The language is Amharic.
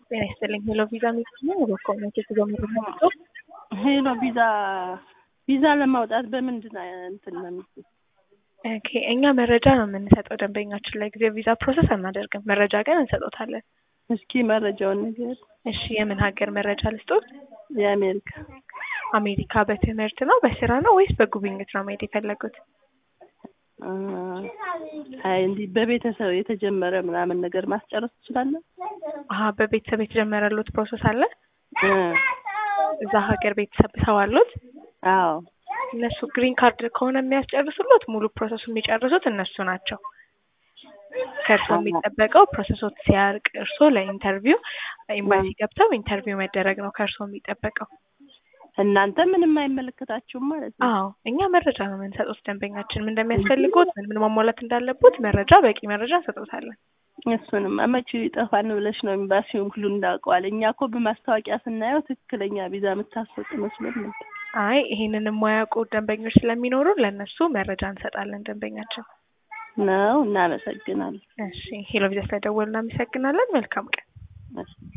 ጤና ይስጥልኝ። ሄሎ ቪዛ የሚገኘው በኮሚኒቲ ጀምሮ ሄሎ ቪዛ ቪዛ ለማውጣት በምንድን ነው እንትን ነው የምትይው? ኦኬ እኛ መረጃ ነው የምንሰጠው ደንበኛችን ላይ ጊዜ ቪዛ ፕሮሰስ አናደርግም። መረጃ ግን እንሰጦታለን። እስኪ መረጃውን ነገር እሺ የምን ሀገር መረጃ ልስጦት? የአሜሪካ አሜሪካ በትምህርት ነው በስራ ነው ወይስ በጉብኝት ነው መሄድ የፈለጉት? አ፣ አይ እንዲህ በቤተሰብ የተጀመረ ምናምን ነገር ማስጨረስ ትችላለህ? አሀ በቤተሰብ የተጀመረሉት ፕሮሰስ አለ? እ እዛ ሀገር ቤተሰብ ሰው አሉት? አዎ እነሱ ግሪን ካርድ ከሆነ የሚያስጨርሱሎት ሙሉ ፕሮሰሱ የሚጨርሱት እነሱ ናቸው። ከእርሶ የሚጠበቀው ፕሮሰሶት ሲያርቅ እርሶ ለኢንተርቪው ኤምባሲ ገብተው ኢንተርቪው መደረግ ነው ከእርሶ የሚጠበቀው። እናንተ ምንም አይመለከታችሁም ማለት ነው? አዎ እኛ መረጃ ነው የምንሰጡት። ደንበኛችን ምን እንደሚያስፈልጉት ምን ምን ማሟላት እንዳለቦት መረጃ በቂ መረጃ እንሰጦታለን። እሱንም መቼ ይጠፋን ብለሽ ነው ኤምባሲውን ሁሉ እንዳውቀዋል። እኛ እኮ በማስታወቂያ ስናየው ትክክለኛ ቪዛ የምታስወጥ መስሎን ነበር። አይ ይሄንን የማያውቁ ደንበኞች ስለሚኖሩ ለእነሱ መረጃ እንሰጣለን። ደንበኛችን ነው። እናመሰግናለን። እሺ ሄሎ ቪዛ ስለደወሉ እናመሰግናለን። መልካም ቀን። እሺ